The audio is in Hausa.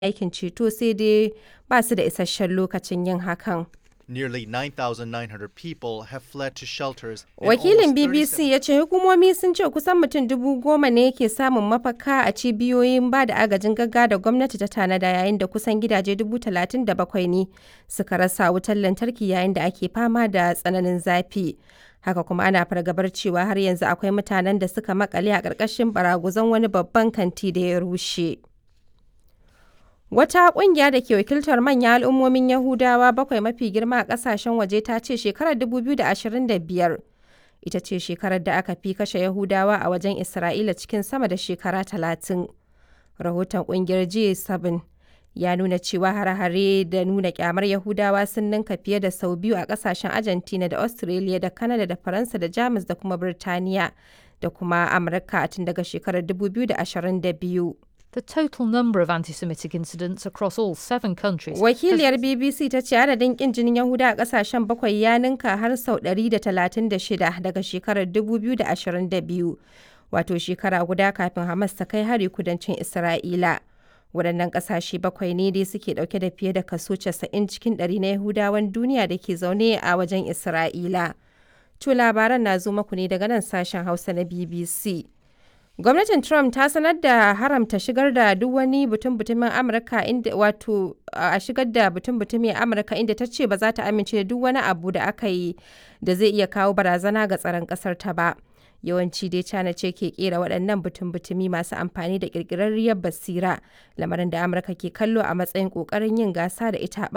aikin ceto sai dai ba su da isasshen lokacin yin hakan. Nearly 9,900 people have fled to shelters. and Wakilin almost BBC ya ce hukumomi sun ce kusan mutum dubu goma ne ke samun mafaka a cibiyoyin ba da agajin gaggawa da gwamnati ta tanada yayin da kusan gidaje dubu talatin da bakwai ne suka rasa wutar lantarki yayin da ake fama da tsananin zafi. Haka kuma ana fargabar cewa har yanzu akwai mutanen da suka makale a ƙarƙashin baraguzan wani babban kanti da ya rushe. Wata ƙungiya da ke wakiltar manyan al'ummomin Yahudawa bakwai mafi girma a ƙasashen waje ta ce shekarar 2025 ita ce shekarar da aka fi kashe Yahudawa a wajen Isra'ila cikin sama da shekara talatin. Rahoton ƙungiyar G7 ya nuna cewa hare-hare da nuna kyamar Yahudawa sun ninka fiye da sau biyu a ƙasashen Argentina da Australia da Canada da Faransa da Jamus da kuma Birtaniya da kuma Amurka tun daga shekarar 2022. The total number of anti Semitic incidents across all seven countries. has- Wakiliyar BBC ta ce adadin kin jinin Yahuda a kasashen bakwai ya ninka har sau 136 daga shekarar 2022, wato shekara guda kafin Hamas ta kai hari kudancin Isra'ila. Waɗannan ƙasashe bakwai ne dai suke ɗauke da fiye da kaso 90 cikin ɗari na Yahudawan duniya da ke zaune a wajen Isra'ila. To labaran na zo maku ne daga nan sashen Hausa na BBC. Gwamnatin Trump ta sanar da haramta shigar da duk wani butun-butumin Amurka inda wato a shigar da butun-butumi a Amurka inda ta ce ba za ta amince da duk wani abu da aka yi da zai iya kawo barazana ga tsaron ƙasar ta ba. Yawanci dai China ce ke kera waɗannan butun-butumi masu amfani da ƙirƙirarriyar basira, lamarin da Amurka ke kallo a matsayin ƙoƙarin yin gasa da ita a